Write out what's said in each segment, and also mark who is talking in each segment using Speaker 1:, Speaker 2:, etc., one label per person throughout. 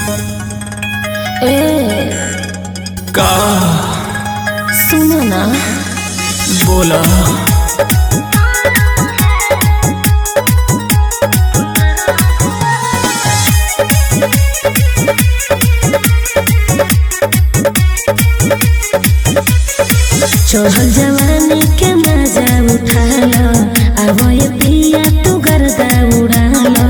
Speaker 1: ए
Speaker 2: का
Speaker 1: सुनो ना
Speaker 2: बोला
Speaker 1: चढ़ल जवानी के मजा उठालो अब ये पिया तू गर्दा उड़ालो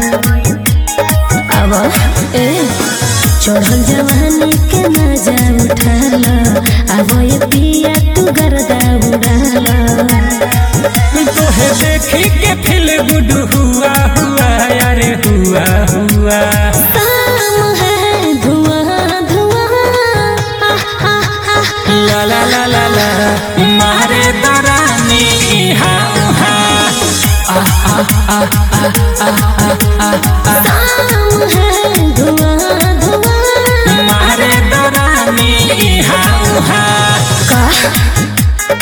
Speaker 1: अब ए चढ़ल जवानी के मजा उठालो अब ये पिया तू गर्दा उड़ालो
Speaker 2: तोहे देखी के फिल गुड हुआ हुआ अरे हुआ हुआ
Speaker 1: काम है धुआं धुआं आह, आह, आह।
Speaker 2: ला ला ला ला ला मारे दरानी हाँ हाँ
Speaker 1: काम है धुआं धुआं
Speaker 2: मारे दरानी हाँ हाँ
Speaker 1: का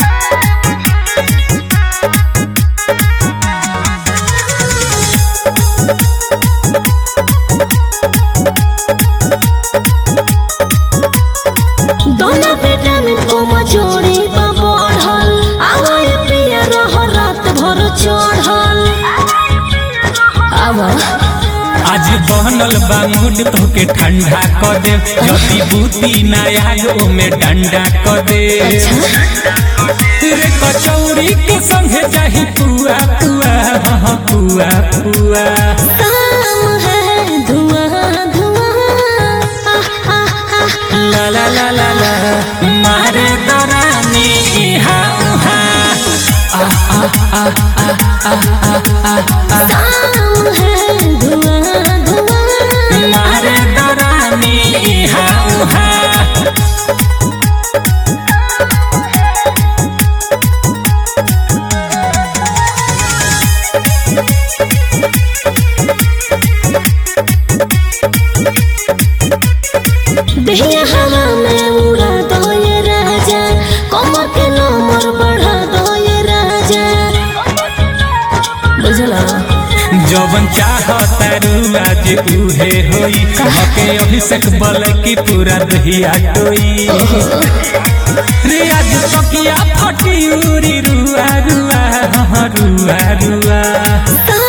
Speaker 1: दोनों बेटा में तुम जोड़ी पर बढ़ल आवाज पिया रह रात भर चढ़ल आवा
Speaker 2: आज बनल बा मूड तोके ठंडा क दे जदी बूती नायाग ओमे डंडा क दे रे कचौड़ी के संगे चाही पुआ पुआ हाँ पुआ पुआ
Speaker 1: काम है धुआं धुआं आह, आह, आह।
Speaker 2: ला ला ला ला ला मारे दरानी हाँ हाँ
Speaker 1: काम है धुआं धुआं
Speaker 2: मारे दरानी हाँ हाँ
Speaker 1: दहिया हवा में उड़ा दो ये राजा कमर के नंबर बढ़ा दो ये राजा बुझला
Speaker 2: जवन चाहता रू आज उहे होई हके अभिषेक बल की पूरा दहिया टोई रे आज तकिया फटी उरी रुआ रुआ हाँ रुआ रुआ
Speaker 1: काम